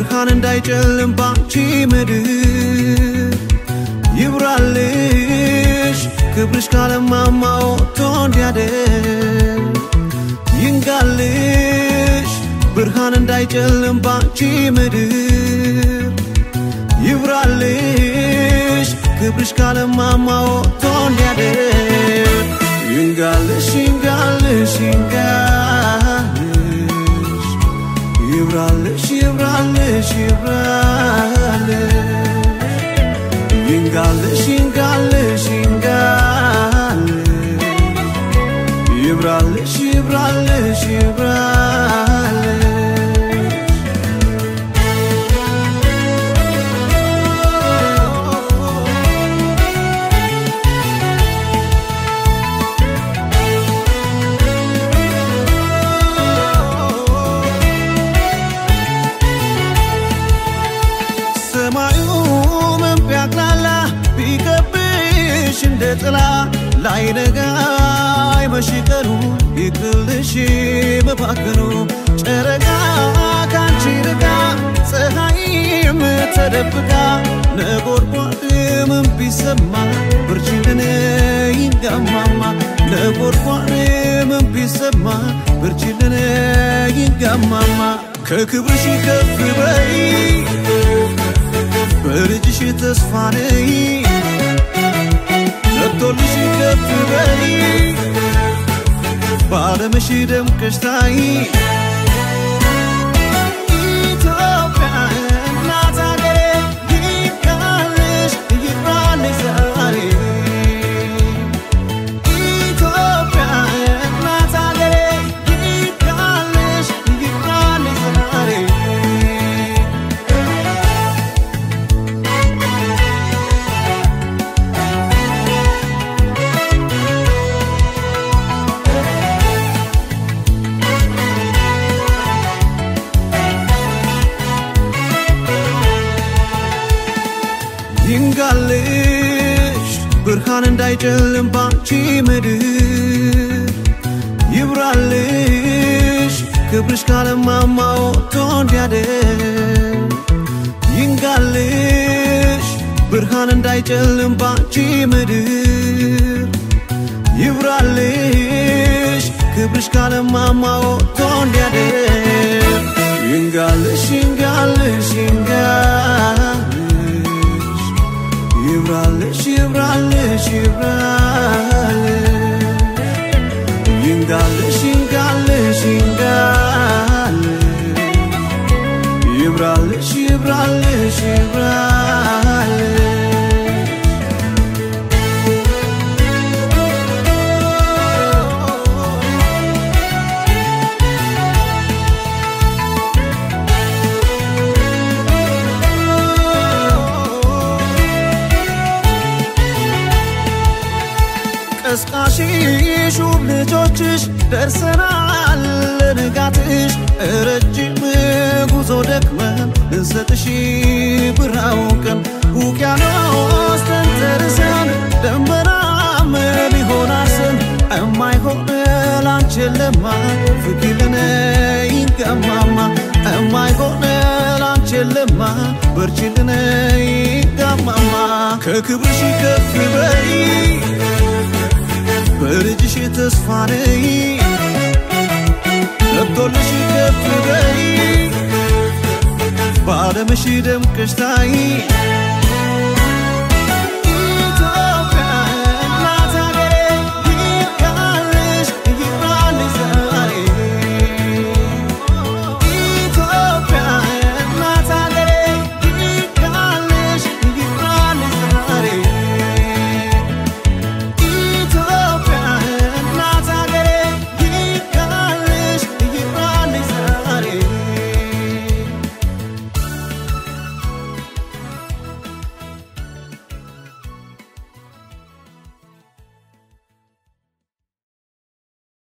ብርሃን እንዳይጨልም ባንቺ ምድር ይብራልሽ ክብርሽ ካለማማ ወጥቶ እንዲያደር ይንጋልሽ ብርሃን እንዳይጨልም ባንቺ ምድር ይብራልሽ ክብርሽ ካለማማ ወጥቶ እንዲያደር ይንጋልሽ ይንጋልሽ ይንጋልሽ ይብራልሽ ይብራልሽ ይብራልሽ ይንጋልሽ ይንጋልሽ ይንጋልሽ ይብራልሽ ይብራልሽ ይብራልሽ ሰማዩ ምን ቢያቅላላ ቢከብሽ እንደ ጥላ ላይነጋ አይመሽ ቀኑ ይቅልሽ መባከኑ ጨረቃ ካንቺ ርቃ ፀሐይም ተደብቃ ነጎድጓድ ምን ቢሰማ ብርችልን ይንጋማማ ነጎድጓድ ምን ቢሰማ ብርችልን ይንጋማማ ከክብርሽ ከፍ በይ በልጅሽ ተስፋ ነይ ነቶልሽ ከፍ በይ በዓለምሽ ደምቀሽ ታይ ኢትዮጵያ እናት አገሬ ይብቃልሽ ይብራልሽ ዛሬ ኢትዮጵያ እናት አገሬ ይብቃልሽ ይብራልሽ ዛሬ ይንጋልሽ ብርሃን እንዳይጨልም ባንቺ ምድር ይብራልሽ ክብርሽ ካለማማ ወጥቶ እንዲያደር ይንጋልሽ ብርሃን እንዳይጨልም ባንቺ ምድር ይብራልሽ ክብርሽ ካለማማ ወጥቶ እንዲያደር ይንጋልሽ ይንጋልሽ ይንጋልሽ ይብራልሽ ይብራልሽ ይብራልሽ ይንጋልሽ ይንጋልሽ ይንጋልሽ ይብራልሽ ይብራልሽ ይብራልሽ ቀስቃሽ ሹም ልጆችሽ ደርሰናል ለንጋትሽ ረጅም ጉዞ ደክመን ልንሰጥሽ ብራውቅን ውቅያኖስ ተንተርሰን ደመናም ሊሆን አስን እማይሆን ላንቺን ለማ ፍቅርን ይንገማማ እማይሆን ላንቺን ለማ በርችልን ይንገማማ ከክብርሽ ከፍ በይ በልጅሽ ተስፋ ነይ ገብቶልሽ ከፍ በይ በዓለምሽ ደምቀሽ ታይ